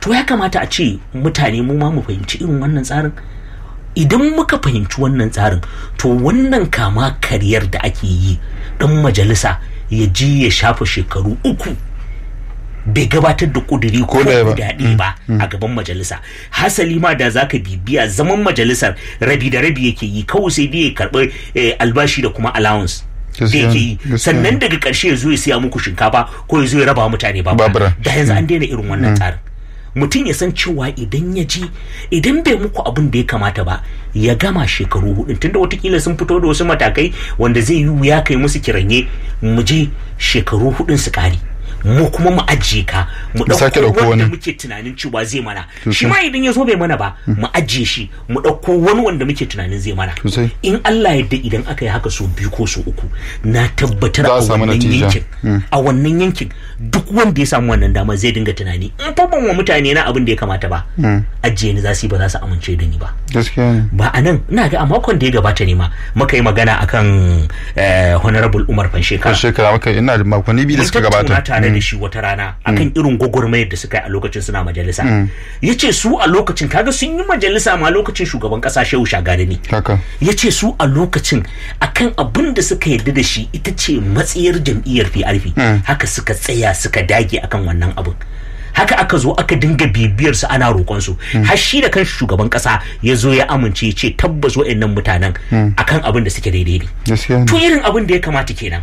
to ya kamata a ce mutane mu ma mu fahimci irin wannan tsarin idan muka fahimci wannan tsarin to wannan kama kariyar da ake yi dan majalisa ya ji ya shafa shekaru uku bai gabatar da kuduri ko ɗaya ba. daɗi ba a gaban majalisa hasali ma da zaka bibiya zaman majalisar rabi da rabi yake yi kawai sai dai ya karɓi eh, albashi da kuma allowance da Gaskiya yake ne, yi gaskiya sannan ne. daga ƙarshe ya zo ya siya muku shinkafa ko ya zo ya raba wa mutane babura Babura. da yanzu an daina irin wannan tsarin mutum ya san cewa idan ya ji idan bai muku abin da ya kamata ba ya gama shekaru hudu tunda watakila sun fito da wasu matakai wanda zai yi wuya kai musu kiranye mu je shekaru hudun su kare mu kuma mu ajiye ka mu Mu sake ɗauko ɗauko wanda wani. muke tunanin cewa zai mana Sosai. shi ma idan ya zo bai mana ba mu ajiye shi mu ɗauko wani wanda muke tunanin zai mana Sosai. in Allah yadda idan aka yi haka so biyu ko so uku na tabbatar Za a a samu wannan natija. yankin a wannan yankin duk wanda ya samu wannan dama zai dinga tunani in fa ban wa mutane na abin da ya kamata ba ajiye ni za su yi ba za su amince da ni ba gaskiya ne ba a nan ina ga a makon da ya gabata ne ma muka yi magana akan eh, honorable Umar Fansheka kan shekara maka ina da makonni biyu da mun suka tattauna gabata tare da shi wata rana akan irin gwagwarmayar da suka yi a lokacin suna majalisa ya ce su a lokacin kaga sun yi majalisa ma lokacin shugaban kasa shehu shagari ne haka ya ce su a lokacin akan abin da suka yarda da shi ita ce matsayar jam'iyyar PRP haka suka tsaya suka dage akan wannan abin haka aka zo aka dinga bibiyar su ana roƙon su har shi da kanshi shugaban kasa ya zo ya amince ya ce tabbas waɗannan mutanen akan abin da suke daidai ne gaskiya to ne irin abin da ya kamata kenan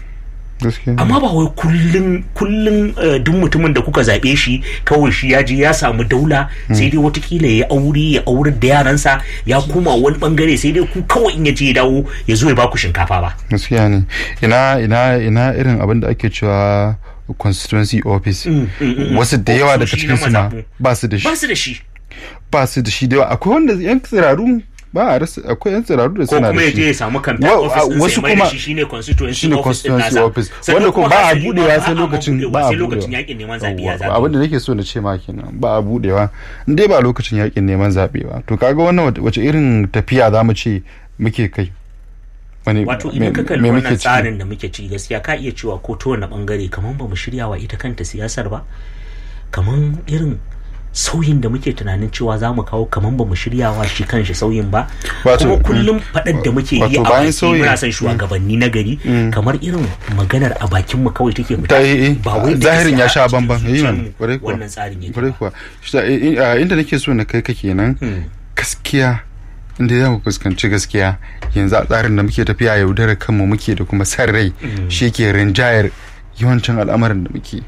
gaskiya ne amma ba wai kullum kullum eh, duk mutumin da kuka zaɓe shi kawai shi ya je ya samu daula sai dai watakila ya aure ya aurar da yaransa ya koma wani bangare sai dai ku kawai in ya je ya dawo ya zo ya baku shinkafa ba gaskiya ne ina ina ina irin abin da ake cewa constituency office wasu da yawa daga Ofisoshi na cikin su ma mazaɓu. ba su da shi ba su da shi ba su da shi da yawa akwai wanda yan tsiraru ba a rasa akwai yan tsiraru da ko suna kuma da ya je shi ya samu campaign Wa- office din wasu sai mai da kuma- shi shine constituency shine office din constituency nasa office Sannan wanda kuma ba a hasali ma budewa sai a lokacin budewa ba a sai lokacin budewa yakin neman zaɓe ya Yawwa, zaɓe abin da nake so na ce ma kenan ba a budewa in dai ba lokacin yakin neman zaɓe ba to kaga wannan wace- wace irin tafiya za mu ce muke kai Wani- wato me- idan ka kalli me muke wannan ciki? tsarin da muke ci gaskiya ka iya cewa ko ta wani bangare kamar ba mu shirya wa ita kanta siyasar ba kamar irin sauyin da muke tunanin cewa za mu kawo kamar ba mu shirya wa shi kanshi sauyin ba Wato- kuma kullum faɗar da muke yi wato a bayan baki sauyin- muna son shugabanni na gari kamar irin maganar a bakin mu kawai take ta yi fita ba wai da zahirin ya gaskiya sha a cikin bamban yi zuciyarmu man kwarai kuwa wannan tsarin yake kwarai ba. kuwa Shi ta- i- i- inda nake so na kai ka kenan gaskiya inda za mu fuskanci gaskiya yanzu a tsarin da muke tafiya yaudarar kanmu muke da kuma san rai shi ke rinjayar yawancin al'amarin da muke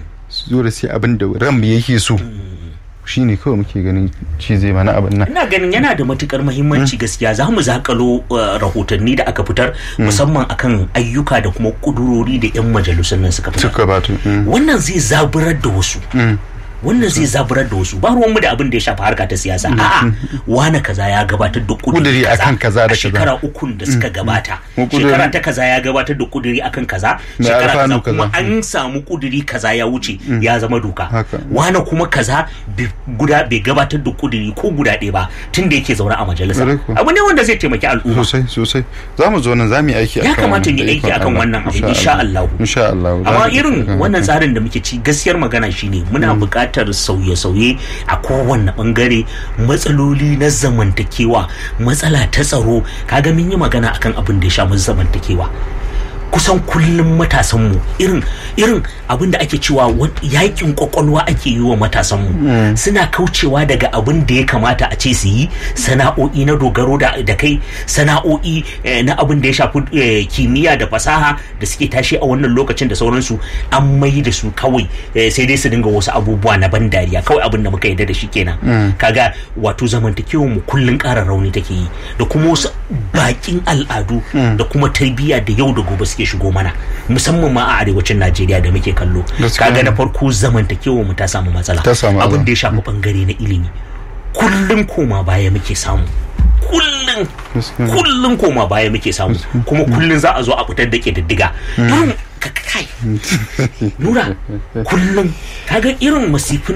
su zo da sai abin da ranmu yake so shi ne kawai muke ganin shi zai mana abin nan ina ganin yana da matukar mahimmanci gaskiya za mu zakalo uh, rahotanni da aka fitar musamman akan ayyuka da kuma kudurori da 'yan majalisun nan suka fitar suka batu wannan zai zaburar da wasu wannan zai zaburar da wasu ba ruwanmu da abin da ya shafi harka ta siyasa a'a wane kaza ya gabatar da kuduri Kuduri akan kaza da a kaza. shekara ukun da suka gabata Mu kuduri- shekara ta kaza ya gabatar da kuduri akan kaza Da shekara kaza alfanu kuma kaza. an samu kuduri kaza ya wuce ya zama doka Haka. wane kuma kaza bi- guda bai gabatar da kuduri ko guda ɗaya ba tun da yake zaune a majalisa Ƙwarai kuwa. abu ne wanda zai taimaki al'umma sosai sosai za mu zo nan za mu yi aiki Ya akan kamata mu yi da aiki ikon akan Allah. wannan abin, insha Allah. insha Allah Za amma mu yi irin akan wannan haka. tsarin da muke ci gaskiyar magana shine muna buƙatar sauye-sauye a kowanne bangare matsaloli na zamantakewa matsala ta tsaro kaga mun yi magana akan abin da ya sha mun zamantakewa kusan kullum matasanmu irin irin abin da ake cewa wa- yakin kwakwalwa ake yi wa matasanmu suna kaucewa daga abin da ya kamata a ce su yi sana'o'i na dogaro da, da kai sana'o'i eh, na abin da ya shafi eh, kimiyya da fasaha da suke tashi a wannan lokacin da sauransu an mai da su kawai eh, sai dai su dinga wasu abubuwa na ban dariya kawai abin da muka yarda da shi kenan kaga wato zamantakewar mu kullun ƙara rauni take yi da kuma wasu bakin al'adu da kuma tarbiyya da yau da gobe suke shigo mana musamman ma a arewacin Najeriya da muke kallo Gaskiya kaga ne. na farko zamantakewar mu ta samu matsala Ta samu abin matsala. da ya shafi bangare na ilimi kullun koma baya muke samu kullun Gaskiya ne. kullun koma baya muke samu kuma kullun za a zo a fitar da ƙididdiga irin ka- kai nura kullum kaga irin masifin da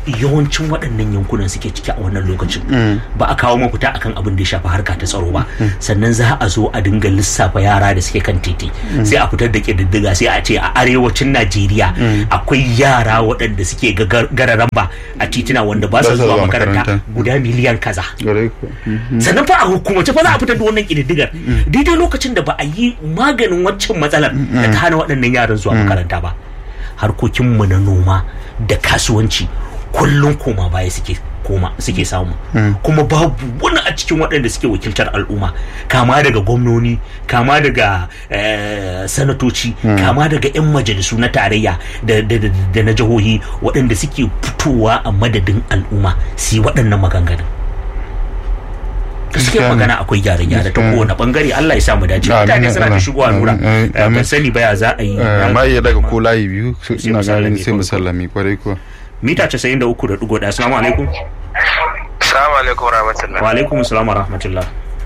yawancin waɗannan yankunan suke ciki a wannan lokacin ba a kawo mafita akan abin da ya shafi harka ta tsaro ba sannan za a zo a dinga lissafa yara da suke kan titi sai a fitar da ƙididdiga sai a ce a arewacin najeriya akwai yara waɗanda suke gararan ba a titina wanda ba su zuwa makaranta guda miliyan kaza sannan fa a hukumace fa za a fitar da wannan ƙididdigar daidai lokacin da ba a yi maganin waccan matsalar da ta hana waɗannan yaran zuwa makaranta ba harkokinmu na noma da kasuwanci kullum koma baya suke koma suke samu kuma babu wani a cikin waɗanda suke wakiltar al'umma kama daga gwamnoni kama daga sanatoci kama daga 'yan majalisu na tarayya da na jihohi waɗanda suke fitowa a madadin al'umma su yi waɗannan maganganun gaskiyar magana akwai gyare-gyare ta kowane bangare Allah ya samu dace mutane suna ta shigowa nura ban sani baya za a yi ma iya daga ko layi biyu ina ganin sai musallami kwarai kuwa mita 93.1 assalamu alaikum assalamu alaikum rahmatullah wa alaikum assalam wa rahmatullah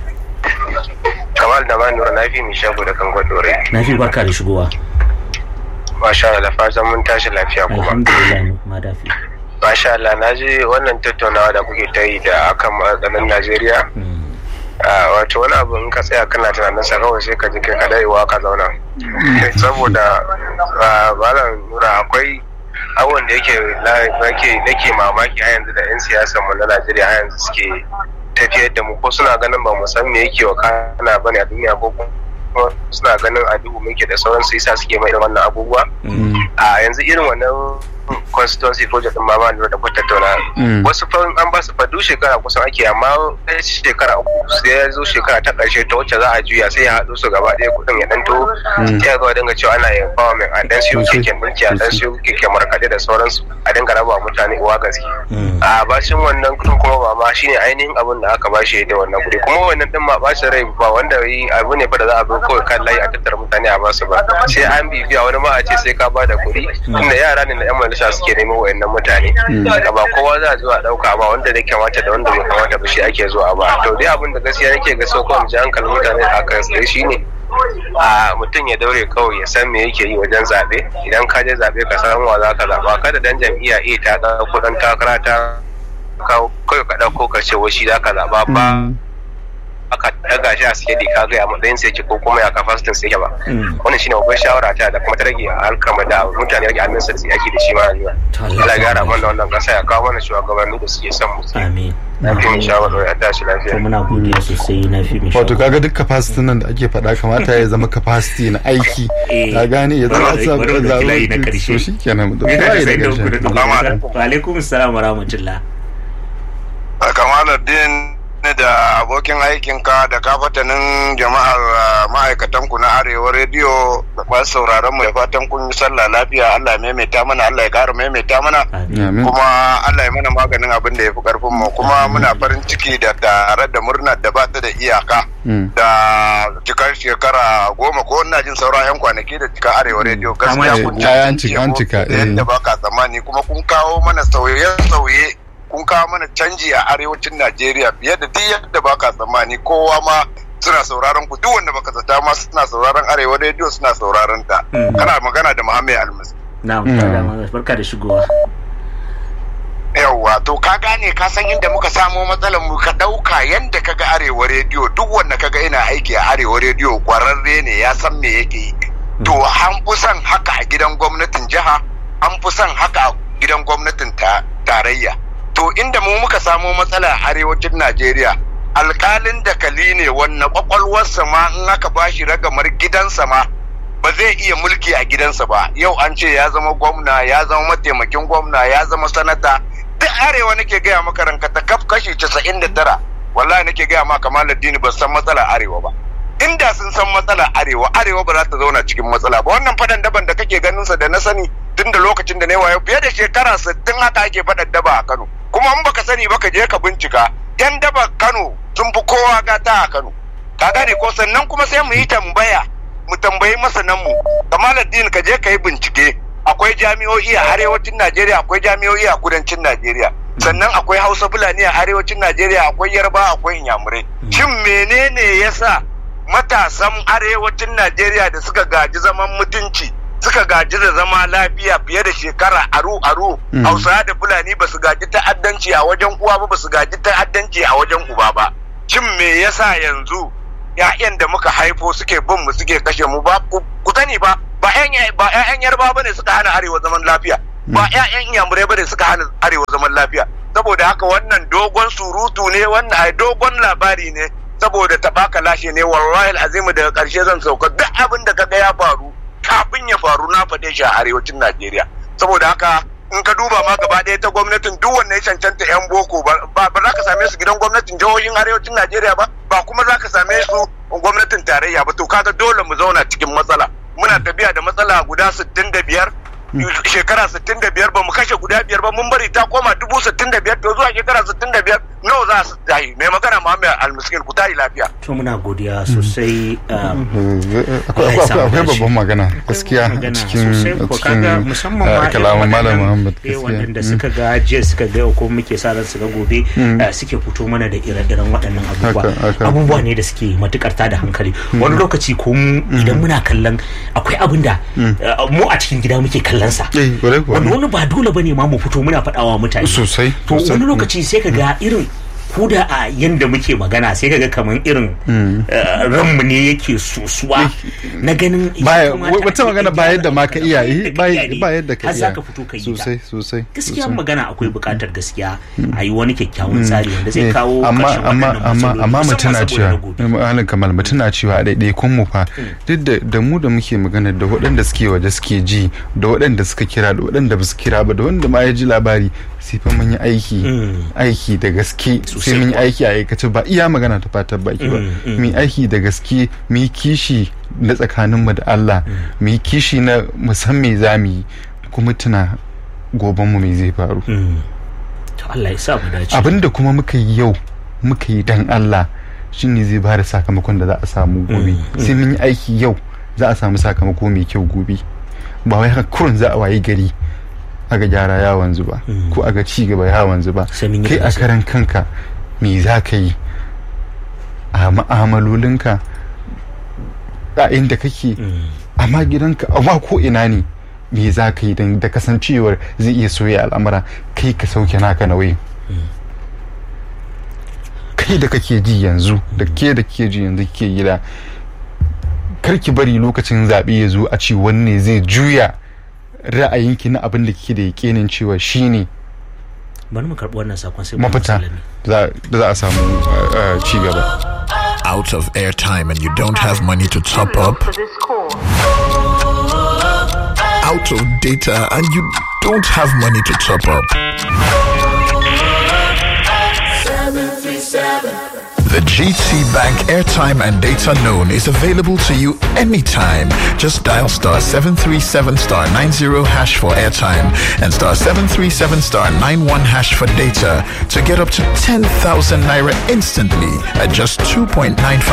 kamal da ba nura nafi mai shago da kan gwadore nafi barka da shigowa masha Allah fatan mun tashi lafiya kuma alhamdulillah ma dafi masha Allah na ji wannan tattaunawa da kuke ta yi da akan matsalolin Najeriya wato wani abu in ka tsaya kana tunanin sa kawai sai ka ji kai kadai wa ka zauna saboda malam nura akwai abubuwan da yake nake mamaki a yanzu da 'yan siyasar mu na Najeriya a yanzu suke tafiyar da mu ko suna ganin ba mu san me yake wa kana bane a duniya ko suna ganin a duhu muke da sauran su yasa suke mai da wannan abubuwa a yanzu irin wannan constituency project din ma ba da ku tattauna wasu fa an ba su fa duk shekara kusan ake amma shekara uku sai ya zo shekara ta karshe ta wacce za a juya sai ya haɗu su gaba ɗaya kuɗin ya danto sai ya ga dinga cewa ana empowerment a dan siyo keken mulki a dan siyo keken markaɗe da sauransu a dinga raba mutane uwa gaske a bashin wannan kuɗin kuma ba ma shine ainihin abin da aka bashi da wannan kuɗi kuma wannan din ma bashin rai ba wanda yi abu ne fa da za a bi kawai kan layi a tattara mutane a basu ba sai an bibiya wani ma a ce sai ka ba da kuɗi tunda yara ne na yan majalisa suke neman wayannan mutane da ba kowa za a zuwa dauka ba wanda da kamata da wanda bai kamata ba shi ake zuwa ba to dai abin da gaskiya nake ga so kawai ji hankalin mutane a kan sai shine a mutum ya daure kawai ya san me yake yi wajen zaɓe idan ka je zaɓe ka san wa za ka zaɓa kada dan jam'iyya A ta ga kuɗin takara ta kawai ka ɗauko ka ce shi za ka zaɓa ba aka daga shi a sikeli ka ga a matsayin sai ko kuma ya kafasitin sai ba wannan shine babbar shawara ta da kuma ta rage alkama da mutane rage amin sai yaki da shi ma rayuwa Allah ya gara mana wannan kasa ya kawo mana shugabanni da suke son mu amin na fi min shawara ya tashi lafiya muna godiya sosai na fi min wato kaga duk capacity nan da ake faɗa kamata ya zama capacity na aiki ka gane ya zama sa bari da kilayi na karshe shi kenan da Yana da bai sai da da ku da ƙarshe dubu. wa alaikum assalam wa rahmatullah kamaluddin da abokin aikinka da kafatanin jama'ar uh, ma'aikatanku na arewa rediyo da masu sauraron mu da fatan kun yi sallah lafiya Allah ya maimaita mana Allah ya kara maimaita mana amin kuma Allah ya mana maganin abin da ya fi karfin mu kuma muna farin ciki da tare da murnar da ba ta da iyaka Mm. da cikar shekara goma ko ina jin saura yan kwanaki da cika arewa rediyo Kama gaskiya da- kun ya- an cancanci cika- an yabo cika, da yadda eh. ba ka tsammani kuma kun kawo mana sauye-sauye kun kawo mana canji a arewacin Najeriya fiye da duk yadda ba ka tsammani kowa ma suna sauraron ku duk wanda baka zata ma suna sauraron arewa rediyo suna sauraron ta Mm. kana magana da Muhammad Almus na'am Mm. barka da shigowa yawwa to ka gane ka san inda muka samo matsalar mu ka dauka yanda kaga arewa rediyo duk wanda kaga ina aiki a arewa rediyo kwararre ne ya san me yake yi to an fi son haka a gidan gwamnatin jiha an fi son haka a gidan gwamnatin ta tarayya to inda mu muka samo matsala a arewacin najeriya alkalin da kali ne wannan kwakwalwarsa ma in aka bashi ragamar gidansa ma ba zai iya mulki a gidansa ba yau an ce ya zama gwamna ya zama mataimakin gwamna ya zama sanata duk arewa nake gaya maka ranka ta kaf kashi casa'in da tara wallahi nake gaya maka maladdini ba san matsalar arewa ba inda sun san matsalar arewa arewa ba za ta zauna cikin matsala ba wannan fadan daban da kake ganin sa da na sani tun da lokacin da na yi wayo fiye da shekara sittin haka ake fadan daba a Kano kuma in baka sani ba ka je ka bincika yan daba Kano sun fi kowa gata a Kano ka gane ko sannan kuma sai mu yi tambaya mu tambayi masanan mu Kamaluddin ka je ka yi bincike akwai jami'o'i a arewacin Najeriya akwai jami'o'i a kudancin Najeriya sannan akwai Hausa Fulani a arewacin Najeriya akwai Yarba akwai Inyamurai shin menene yasa matasan arewacin Najeriya da suka gaji zaman mutunci suka gaji da zama lafiya fiye da shekara aru aru hausawa da fulani ba su gaji ta'addanci a wajen uwa ba ba su gaji ta'addanci a wajen uba ba shin me yasa yanzu ya'yan da muka haifo suke bin mu suke kashe mu ba ku sani ba ba ba ƴaƴan yarba bane suka hana arewa zaman lafiya ba ƴaƴan iyamurai bane suka hana arewa zaman lafiya saboda haka wannan dogon surutu ne wannan ai dogon labari ne saboda tabaka lashe ne wallahi azimu daga karshe zan sauka duk abin da kaga ya faru kafin ya faru na faɗe shi a arewacin Najeriya saboda haka in ka duba ma gaba ɗaya ta gwamnatin duk wanne ya cancanta yan boko ba ba za ka same su gidan gwamnatin jihohin arewacin Najeriya ba ba kuma za ka same su gwamnatin tarayya ba to kaga dole mu zauna cikin matsala muna tafiya da matsala guda sittin da biyar shekara sittin da biyar ba mu kashe guda biyar ba mun bari ta koma dubu sittin da biyar to zuwa shekara sittin da biyar nawa za su tayi mai magana Muhammad Almiskin ku tayi lafiya. to muna godiya sosai akwai babban magana gaskiya cikin cikin kalaman malam Muhammad gaskiya waɗanda suka ga jiya suka ga ko muke sa ran su ga gobe suke fito mana da ire-iren waɗannan abubuwa abubuwa ne da suke matukar da hankali wani lokaci ko idan muna kallon akwai abin da mu a cikin gida muke kallon sa wani wani ba dole bane ma mu fito muna faɗawa mutane sosai to wani lokaci sai ka ga irin ko da a yanda muke magana sai kaga kamar irin ranmu ne yake sosuwa na ganin wata magana ba yadda ma ka iya yi ba yadda ka iya ka fito ka yi sosai sosai gaskiya magana akwai bukatar gaskiya a yi wani kyakkyawan tsari wanda zai kawo amma amma amma amma mutuna cewa halin kamal mutuna cewa a daidai kun mu fa duk da da mu da muke magana da waɗanda suke waje suke ji da waɗanda suka kira da waɗanda ba su kira ba da wanda ma ya ji labari sai fa mun yi aiki aiki da gaske sai mun yi aiki a aikace ba iya magana ta fatan baki ba mu yi aiki da gaske mu yi kishi na tsakaninmu da Allah mu yi kishi na musan me za mu yi kuma tuna goben mu me zai faru Allah ya sa mu dace abinda kuma muka yi yau muka yi dan Allah shine zai ba da sakamakon da za a samu gobe sai mun yi aiki yau za a samu sakamako mai kyau gobe ba wai haka kurun za a wayi gari aga gyara ya wanzu ba ko aga ci gaba ya wanzu ba kai a karan kanka me za ka yi a ma'amalolinka a inda kake amma gidanka amma ko ina ne me za ka yi don da kasancewar zai iya soya al'amura kai ka sauke naka nauyi kai da kake ji yanzu da ke da ke ji yanzu ke gida karki bari lokacin zaɓe ya zo a ce wanne zai juya ra'ayinki na abin da kike da yakinin cewa shine bari mu karɓi wannan sakon sai mafita da za a samu ci gaba out of airtime and you don't have money to top up out of data and you don't have money to top up The GT Bank airtime and data known is available to you anytime. Just dial star 737 star 90 hash for airtime and star 737 star 91 hash for data to get up to 10,000 naira instantly at just 2.95